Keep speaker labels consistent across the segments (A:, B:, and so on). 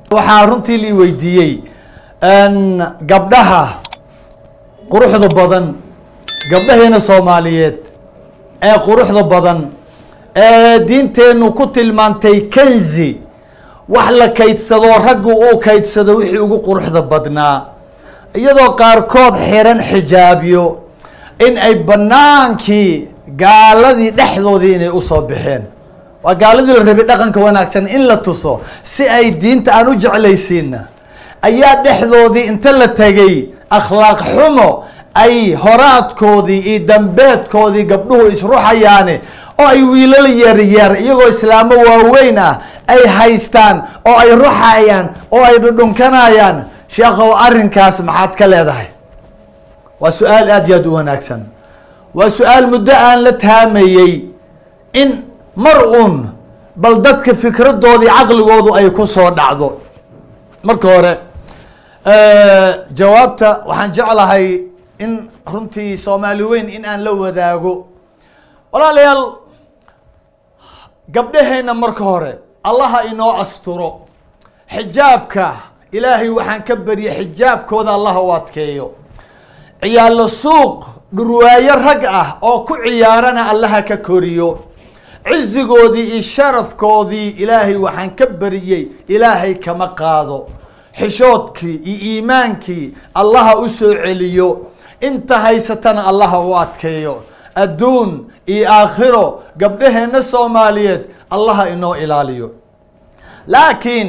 A: waxaa runtii lii weydiiyey gabdhaha quruxda badan gabdhaheena soomaaliyeed ee quruxda badan ee diinteennu ku tilmaantay kenzi wax la kaydsado raggu uu kaydsado wixii ugu quruxda badnaa iyadoo qaarkood xiran xijaabyo in ay banaankii gaaladii dhexdoodii inay usoo baxeen waa gaaladii la rabay dhaqanka wanaagsan in la tuso si ay diinta aan u jeclaysiina ayaa dhexdoodii inta la tegay akhlaaq xumo ay horaadkoodii iyo dambeedkoodii gabdhuhu isruxayaane oo ay wiilal yaryar iyagoo islaamo waaweyn ah ay haystaan oo ay ruxayaan oo ay dhudhunkanayaan sheekhow arrinkaas maxaad ka leedahay waa su-aal aada iyo aad u wanaagsan waa su-aal muddo aan la taamayey in mar uun bal dadka fikradoodii caqligoodu ay ku soo dhacdo marka hore jawaabta waxaan jeclahay in runtii soomaali weyn in aan la wadaago walaalayaal gabdhaheenna marka hore allaha inoo asturo xijaabka ilaahay waxaan ka baryay xijaabkooda allaha u adkeeyo ciyaalo suuq dhurwaayo rag ah oo ku ciyaarana allaha ka koriyo cizigoodii iyo sharafkoodii ilaahay waxaan ka bariyey ilaahay kama qaado xishoodkii iyo iimaankii allaha u soo celiyo inta haysatana allaha u adkeeyo adduun iyo aakhiro gabdhaheenna soomaaliyeed allaha inoo ilaaliyo laakiin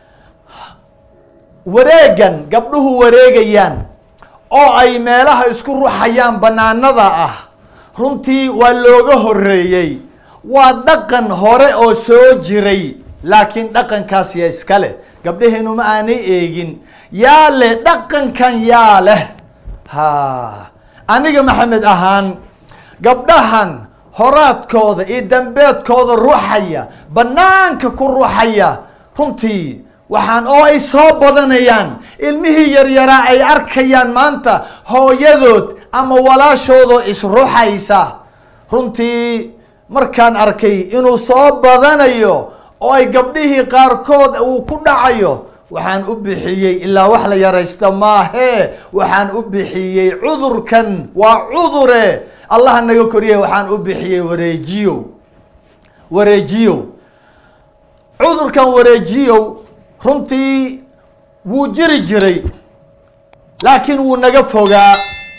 A: wareegan gabdhuhu wareegayaan oo ay meelaha isku ruxayaan banaanada ah runtii waa looga horeeyey waa dhaqan hore oo soo jiray laakiin dhaqankaas yaa iska leh gabdhaheenu ma aanay eegin yaa leh dhaqankan yaa leh ha aniga maxamed ahaan gabdhahan horaadkooda iyo dambeedkooda ruxaya banaanka ku ruxaya runtii waxaan oo ay soo badanayaan ilmihii yaryaraa ay arkayaan maanta hooyadood ama walaashoodoo isruxaysa runtii markaan arkay inuu soo badanayo oo ay gabdhihii qaarkood uu ku dhacayo waxaan u bixiyey ilaa wax la yaraysta maahee waxaan u bixiyey cudurkan waa cudure allaha naga koriye waxaan u bixiyey wareejiyow wareejiyow cudurkan wareejiyow runtii wuu jiri jiray laakiin wuu naga fogaa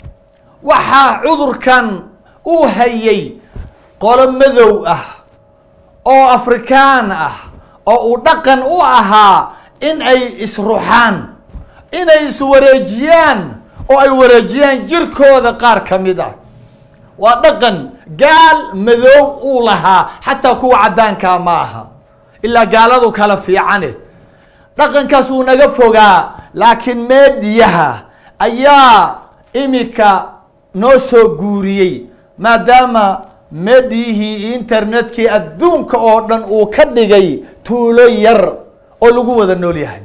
A: waxaa cudurkan uu hayay qolo madow ah oo afrikaan ah oo uu dhaqan u ahaa in ay isruxaan inay iswareejiyaan oo ay wareejiyaan jirkooda qaar ka mid ah waa dhaqan gaal madow uu lahaa xataa kuwa caddaankaa ma aha ilaa gaaladu kala fiicane dhaqankaas wuu naga fogaa laakiin meediyaha ayaa imika noo soo guuriyey maadaama meediyihii iyo internetkii adduunka oo dhan uu ka dhigay tuulo yar oo lagu wada nool yahay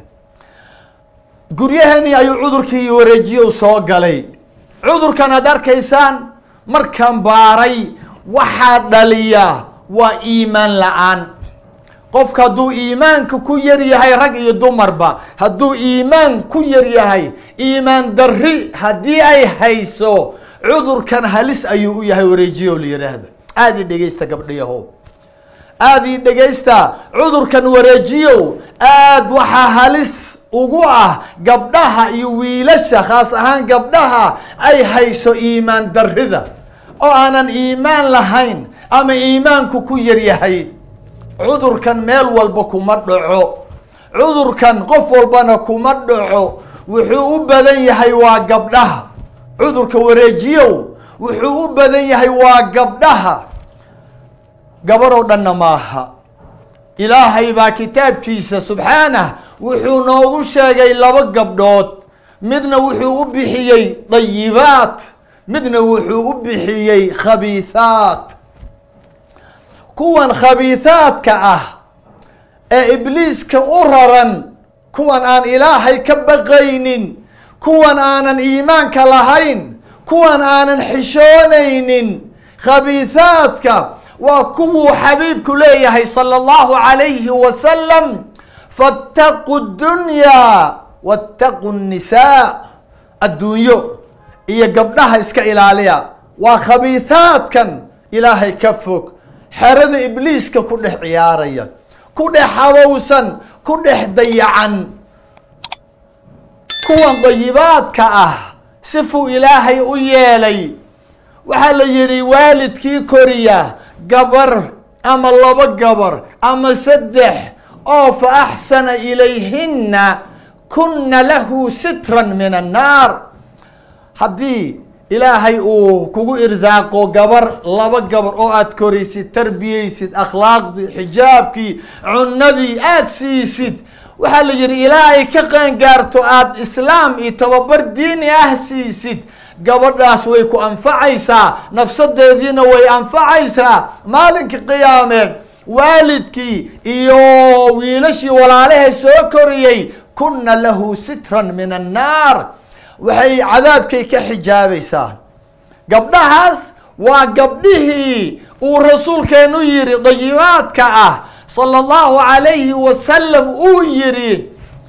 A: guryaheenii ayuu cudurkii wareejiyow soo galay cudurkan aad arkaysaan markaan baaray waxaa dhaliya waa iimaan la-aan qofka hadduu iimaanka ku yar yahay rag iyo dumarba hadduu iimaan ku yar yahay iimaan darri haddii ay hayso cudurkan halis ayuu u yahay wareejiyow la yidhaahda aada i dhegeysta gabdhayahow aada ii dhegaysta cudurkan wareejiyow aad waxaa halis ugu ah gabdhaha iyo wiilasha khaas ahaan gabdhaha ay hayso iimaan darrida oo aanan iimaan lahayn ama iimaanku ku yar yahay cudurkan meel walba kuma dhaco cudurkan qof walbana kuma dhaco wuxuu u badan yahay waa gabdhaha cudurka wareejiyow wuxuu u badan yahay waa gabdhaha gabaroo dhanna maaha ilaahay baa kitaabkiisa subxaanah wuxuu noogu sheegay laba gabdhood midna wuxuu u bixiyey dayibaat midna wuxuu u bixiyey khabiithaat kuwan khabiithaadka ah ee ibliiska u raran kuwan aan ilaahay ka baqaynin kuwan aanan iimaanka lahayn kuwan aanan xishoonaynin khabiithaadka waa kuwuu xabiibku leeyahay sala allahu calayhi wasalam fattaqu dunyaa wattaqu nnisaa adduunyo iyo gabdhaha iska ilaaliya waa khabiihaadkan ilaahay ka fog xerada ibliiska ku dhex ciyaaraya ku dhex habowsan ku dhex dayacan kuwan dayibaadka ah sifuu ilaahay u yeelay waxaa la yidhi waalidkii koriya gabar ama laba gabar ama saddex oo fa axsana ilayhinna kunna lahu sitran min annaar haddii ilaahay uu kugu irsaaqo gabar laba gabar oo aad koraysid tarbiyeysid akhlaaqdii xijaabkii cunadii aad siisid waxaa la yidhi ilaa ay ka qaangaarto aada islaam iyo tababar diini ah siisid gabadhaas way ku anfacaysaa nafsadeediina way anfacaysaa maalinka qiyaameed waalidkii iyo wiilashii walaalahay soo koriyey kunna lahu sitran min annaar waxay cadaabkay ka xijaabaysaa gabdhahaas waa gabdhihii uu rasuulkeenu yidhi dayibaadka ah sala allahu calayhi wasalam uu yidhi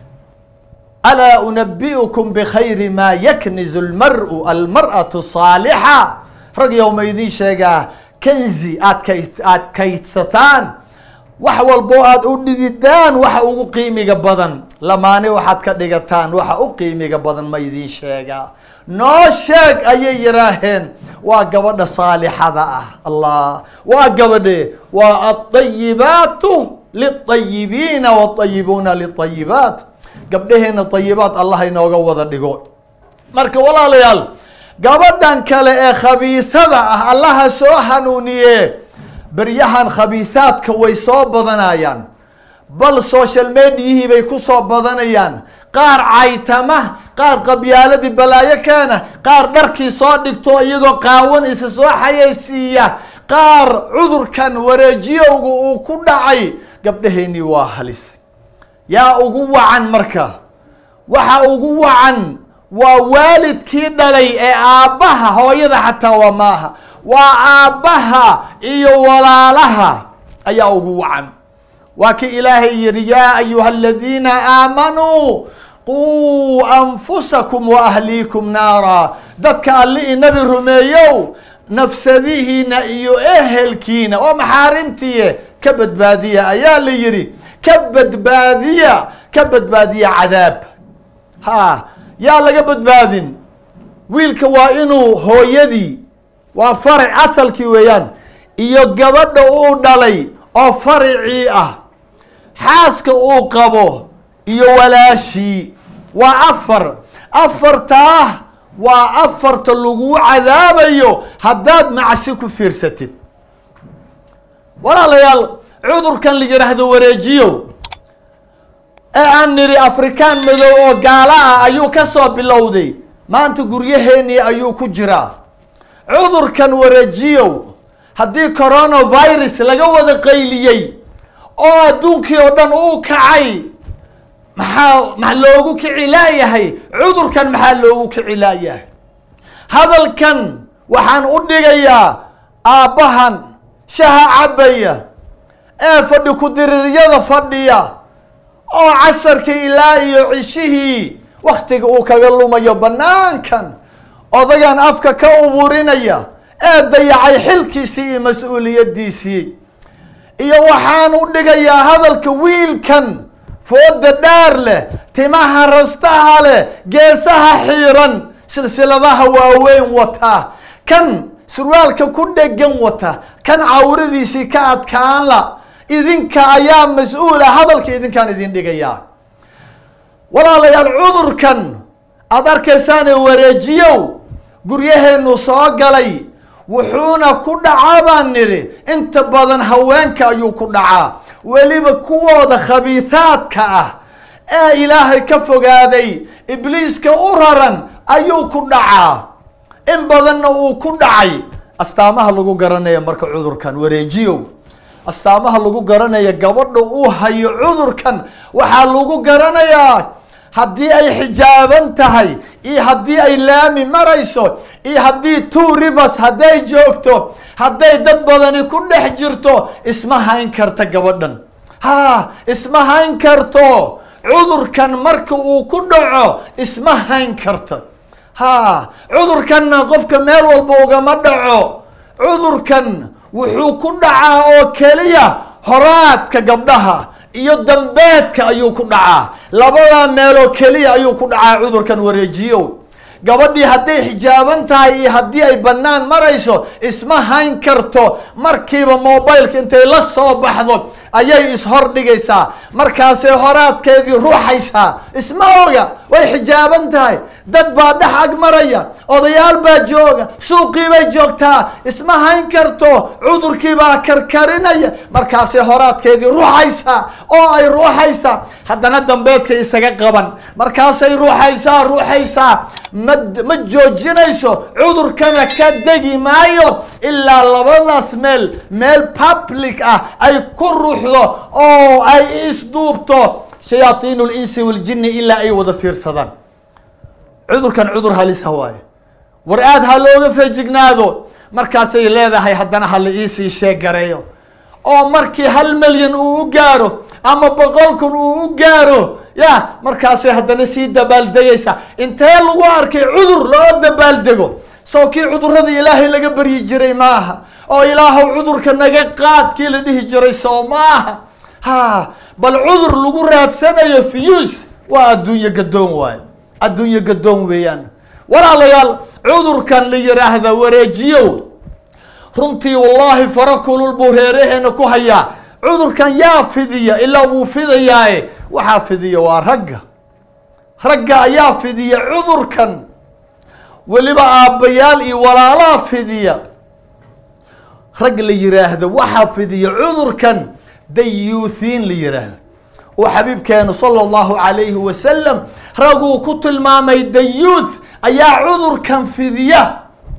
A: alaa unabi'ukum bikhayri maa yaknizu lmar'u almar'atu saalixa rag yowma idiin sheegaa kanzi aad kay aad kaydsataan wax walbo aad u dhididaan waxa ugu qiimiga badan lamaane waxaad ka dhigataan waxa u qiimiga badan ma idiin sheegaa noo sheeg ayay yidhaaheen waa gabadha saalixada ah allah waa gabadhe waa alطayibaatu liلطayibiina wاطayibuuna liلطayibaat gabdhaheena طayibaat allah inooga wada dhigo marka walaalayaal gabadhan kale ee khabiisada ah allaha soo hanuuniye beryahan khabiisaadka way soo badanayaan bal social mediahii bay ku soo badanayaan qaar caytama qaar qabyaaladii balaayo keena qaar dharkii soo dhigto iyagoo qaawan isa soo xayaysiiya qaar cudurkan wareejiyowga uu ku dhacay gabdhaheennii waa halis yaa ugu wacan marka waxa ugu wacan waa waalidkii dhalay ee aabbaha hooyada xataa waa maaha waa aabbaha iyo walaalaha ayaa ugu wacan waa kii ilaahay yihi yaa ayuha aladiina aamanuu quu anfusakum wa ahliikum naara dadka alli i nabi rumeeyow nafsadihiina iyo ehelkiina waa maxaarimtiye ka badbaadiya ayaa la yidhi ka badbaadiya ka badbaadiya cadaab ha yaa laga badbaadin wiilka waa inuu hooyadii waa faric asalkii weeyaan iyo gabadha uu dhalay oo faricii ah xaaska uu qabo iyo walaashii waa afar afartaa waa afarta laguu cadaabayo haddaad macsi ku fiirsatid walaalayaal cudurkan la yidhaahdo wareejiyow ee aan nidhi afrikaan madow oo gaala ah ayuu ka soo bilowday maanta guryaheenii ayuu ku jiraa cudurkan wareejiyow haddii coronavirus laga wada qayliyey oo adduunkii oo dhan uu kacay maxaa ma loogu kici laayahay cudurkan maxaa loogu kici laayahay hadalkan waxaan u dhigayaa aabbahan shaha cabaya ee fadhi ku-diriiryada fadhiya oo casarkii ilaa iyo cishihii waktiga uu kaga lumayo banaankan odagan afka ka uburinaya ee dayacay xilkiisii iyo mas-uuliyadiisii iyo waxaan u dhigayaa hadalka wiilkan fooda dhaar leh timaha rastaha leh geesaha xiiran silsiladaha waaweyn wata kan surwaalka ku dhegan wata kan cawradiisii ka adkaan la idinka ayaa mas-uula hadalka idinkaan idin dhigayaa walaalayaal cudurkan aada arkaysaane wareejiyow guryaheenu soo galay wuxuuna ku dhacaa baan nidhi inta badan haweenka ayuu ku dhacaa weliba kuwooda khabiisaadka ah ee ilaahay ka fogaaday ibliiska u raran ayuu ku dhacaa in badanna uu ku dhacay astaamaha lagu garanaya marka cudurkan wareejiyow astaamaha lagu garanaya gabadha uu hayo cudurkan waxaa lagu garanayaa haddii ay xijaaban tahay iyo haddii ay laami marayso iyo haddii two rivers hadday joogto hadday dad badani ku dhex jirto isma hayn karta gabadhan ha isma hayn karto cudurkan marka uu ku dhaco isma hayn karto ha cudurkanna qofka meel walba ugama dhaco cudurkan wuxuu ku dhacaa oo keliya horaadka gabdhaha iyo dambeedka ayuu ku dhacaa labadaa meeloo keliya ayuu ku dhacaa cudurkan wareejiyow gabadhii hadday xijaaban tahay iyo haddii ay bannaan marayso isma hayn karto markiiba mobileka intay la soo baxdo ayay ishor dhigaysaa markaasay horaadkeedii ruuxaysaa isma oga way xijaaban tahay dad baa dhex ag maraya odayaal baa jooga suuqii bay joogtaa isma hayn karto cudurkii baa karkarinaya markaasay horaadkeedii ruuxaysaa oo ay ruuxaysaa haddana dambeedka isaga qaban markaasay ruuxaysaa ruuxaysaa ma ma joojinayso cudurkana ka degi maayo ilaa labadaas meel meel public ah ay ku ruuxdo oo ay isduubto shayaaiin linsi waljini ilaa ay wada fiirsadaan cudurkan cudur halisa waaye war aad ha looga feejignaado markaasay leedahay haddana ha la iisii sheegareeyo oo markii hal milyan uu u gaaro ama boqol kun uu u gaaro ya markaasay haddana sii dabaaldegaysaa intee lagu arkay cudur loo dabaaldego soo kii cudurada ilaahay laga baryi jiray maaha oo ilaahow cudurka naga qaad kii la dhihi jiray soo maaha ha bal cudur lagu raadsanayo fiyus waa adduunye gadoon waayo adduunye gadoon weeyaan walaalayaal cudurkan la yidhaahda wareejiyow runtii wallaahi fara kulul buu reeraheena ku hayaa cudurkan yaa fidiya ilaa wuu fidayaaye waxaa fidiya waa ragga ragga ayaa fidiya cudurkan weliba aabbayaal iyo walaalaa fidiya rag la yiraahdo waxaa fidiya cudurkan dayuuthiin la yiraahdo oo xabiibkeenu sala allahu calayhi wasalam raguu ku tilmaamay dayuuth ayaa cudurkan fidiya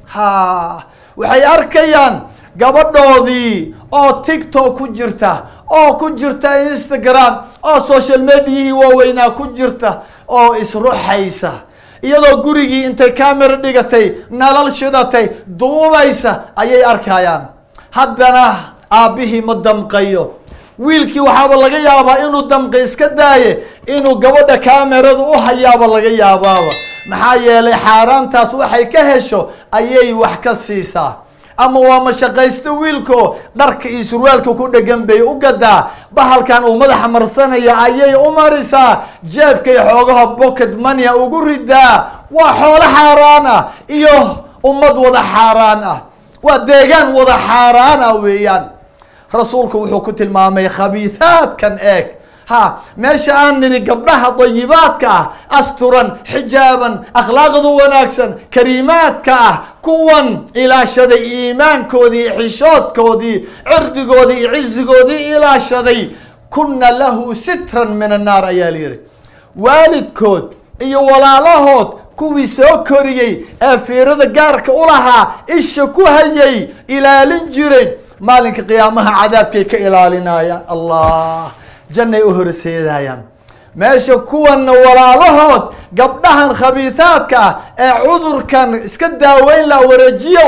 A: ha waxay arkayaan gabadhoodii oo tiktok ku jirta oo ku jirta instagram oo social mediahii waaweynaa ku jirta oo isruxaysa iyadoo gurigii intay camera dhigatay nalal shidatay duubaysa ayay arkayaan haddana aabbihii ma damqayo wiilkii waxaaba laga yaabaa inuu damqi iska daaye inuu gabadha kamerada u hayaaba laga yaabaaba maxaa yeelay xaaraantaas waxay ka hesho ayay wax ka siisaa ama waa mashaqaysto wiilko dharka iyo surwaalka ku dhegan bay u gadaa bahalkan uu madaxa marsanaya ayay u marisaa jeebkay xoogaha pocket moneya ugu ridaa waa xoolo xaaraan ah iyo ummad wada xaaraan ah waa deegaan wada xaaraan ah weeyaan rasuulku wuxuu ku tilmaamay khabiihaadkan eeg ha meesha aan nidhi gabdhaha dayibaadka ah asturan xijaaban akhlaaqdu wanaagsan kariimaadka ah kuwan ilaashaday iimaankoodii xishoodkoodii cirdigoodii iyo cizigoodii ilaashaday kuna lahu sitran min annaar ayaa la yihi waalidkood iyo walaalahood kuwii soo koriyey ee fiirada gaarka u lahaa isha ku hayay ilaalin jiray maalinka qiyaamaha cadaabkay ka ilaalinayaan allah jannay u horseedayaan meesha kuwanna walaalahood gabdhahan khabiihaadka ah ee cudurkan iska daaweyn la wareejiyow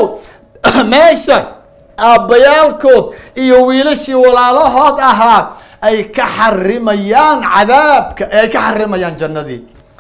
A: meesha aabbayaalkood iyo wiilashii walaalahood ahaa ay ka xarimayaan cadaabka ay ka xarimayaan jannadii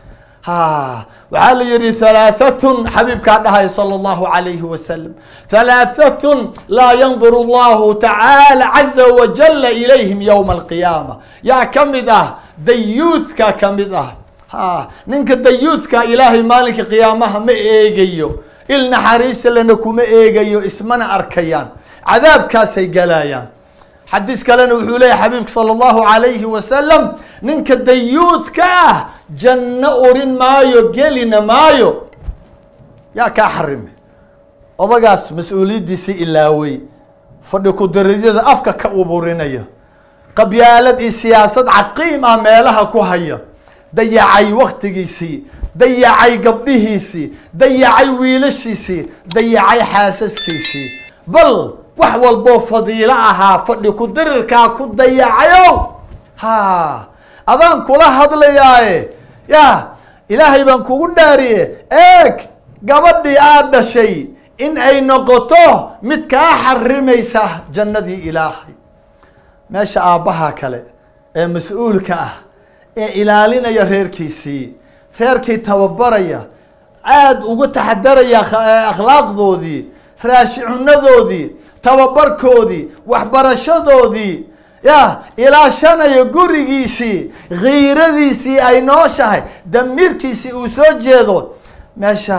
A: ha waxaa la yihi halaahatun xabiibkaa dhahay sala allahu calayhi wasalam halaahatun laa yanduru allahu tacaala caza wajala ilayhim yowma alqiyaama yaa ka mid ah dayuuthka ka mid ah ha ninka dayuuthka ilaahay maalinka qiyaamaha ma eegayo il naxariisa lana kuma eegayo ismana arkayaan cadaabkaasay galayaan xadiis kalena wuxuu leeyahy xabiibka sala allahu calayhi wasalam ninka dayuuthka ah janno urin maayo gelina maayo yaa kaa xarime odagaas mas-uuliyaddiisi ilaawey fadhi ku-daridyada afka ka uburinaya qabyaalad iyo siyaasad caqiim ah meelaha ku haya dayacay waktigiisii dayacay gabdhihiisii dayacay wiilashiisii dayacay xaasaskiisii bal wax walboo fadiilo ahaa fadhi ku-dirirkaa ku dayacayow ha adaan kula hadlayaaye ya ilaahay baan kugu dhaariye eeg gabadhii aad dhashay in ay noqoto mid kaa xarimaysa jannadii ilaahay meesha aabbaha kale ee mas-uulka ah ee ilaalinaya reerkiisii reerkii tababaraya aada uga taxadaraya akhlaaqdoodii raashicunadoodii tababarkoodii waxbarashadoodii ya ilaashanaya gurigiisii khiiradiisii ay nooshahay damiirkiisii uu soo jeedo meesha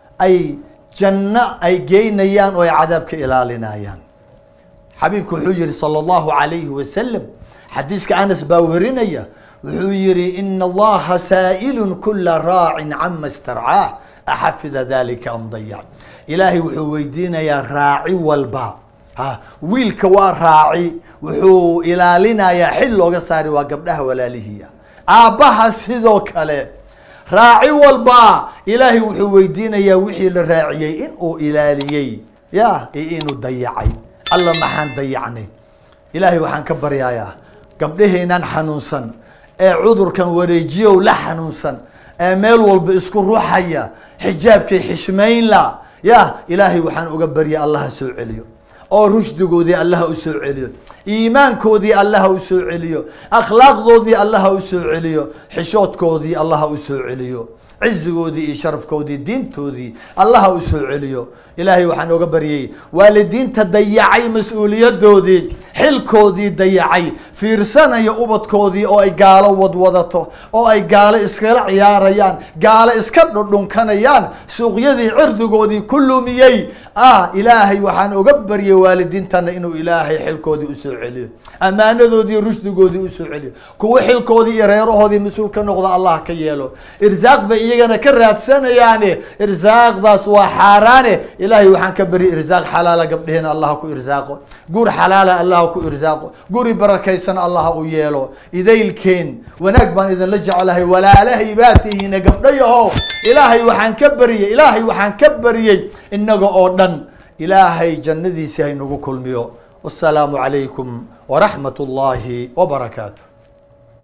A: ay janno ay geynayaan oo ay cadaab ka ilaalinayaan xabiibku wuxuu yihi salى اllahu alayhi wasalam xadiiska anas baa werinaya wuxuu yihi ina allaha saa'il kula raacin cama starcaah axafida dalika am dayac ilaahay wuxuu weydiinayaa raaci walba ha wiilka waa raaci wuxuu ilaalinayaa xil looga saari waa gabdhaha walaalihiia aabbaha sidoo kale raaci walba ilaahay wuxuu weydiinayaa wixii la raaciyey in uu ilaaliyey ya iyo inuu dayacay alla maxaan dayacnay ilaahay waxaan ka baryayaa gabdhaheenan xanuunsan ee cudurkan wareejiyow la xanuunsan ee meel walba isku ruuxaya xijaabkay xishmaynla ya ilaahay waxaan uga barya allaha soo celiyo oo rushdigoodii allaha u soo celiyo iimaankoodii allaha u soo celiyo akhlaaqdoodii allaha u soo celiyo xishoodkoodii allaha u soo celiyo cizigoodii iyo sharafkoodii diintoodii allaha u soo celiyo ilaahay waxaan oga baryay waalidiinta dayacay mas-uuliyadoodii xilkoodii dayacay fiirsanaya ubadkoodii oo ay gaalo wadwadato oo ay gaalo iskala ciyaarayaan gaalo iska dhudhunkanayaan suuqyadii cirdigoodii ku lumiyey ah ilaahay waxaan oga baryay waalidiintana inuu ilaahay xilkoodii usoo celiyo ammaanadoodii rushdigoodii usoo celiyo kuwo xilkoodii iyo reerahoodii mas-uul ka noqda allah ka yeelo irsaaq bay iyagana ka raadsanayaane irsaaqdaas waa xaaraane ilaahay waxaan ka beri irsaaq xalaala gabdheheena allah ku irsaaqo gur xalaala allah ku irsaaqo guri barakaysan allah u yeelo idaylkeen wanaag baan idinla jeclahay walaalahay baa tihiine gabdhayahow ilaahay waxaan ka beriyey ilaahay waxaan ka beriyey inaga oo dhan ilaahay jannadiisi haynagu kulmiyo wasalaamu calaykum waraxmat ullaahi wabarakaatu